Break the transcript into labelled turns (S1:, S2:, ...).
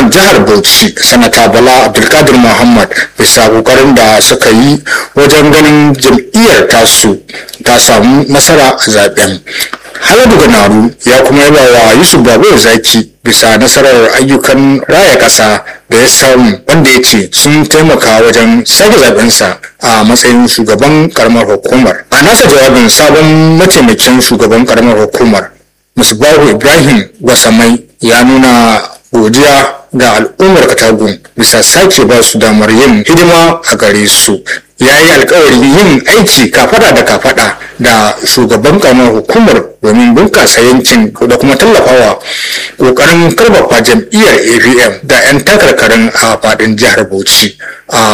S1: gwamnan jihar bauchi sanata bala abdulkadir muhammad bisa kokarin da suka yi wajen ganin jam'iyyar tasu ta samu nasara a zaben haladu ganaru ya kuma yaba wa yusuf babu zaki bisa nasarar ayyukan raya ƙasa da ya samu wanda ya ce sun taimaka wajen sake zabensa a matsayin shugaban karamar hukumar a nasa jawabin sabon mataimakin shugaban karamar hukumar musbahu ibrahim wasamai ya nuna godiya ga al'ummar katagun bisa sake ba su damar yin hidima a gare su ya yi alkawarin yin aiki kafada da kafada da shugaban karamar hukumar domin bunkasa yankin da kuma tallafawa kokarin karfafa jam'iyyar apm da 'yan takarkarin a fadin jihar bauchi a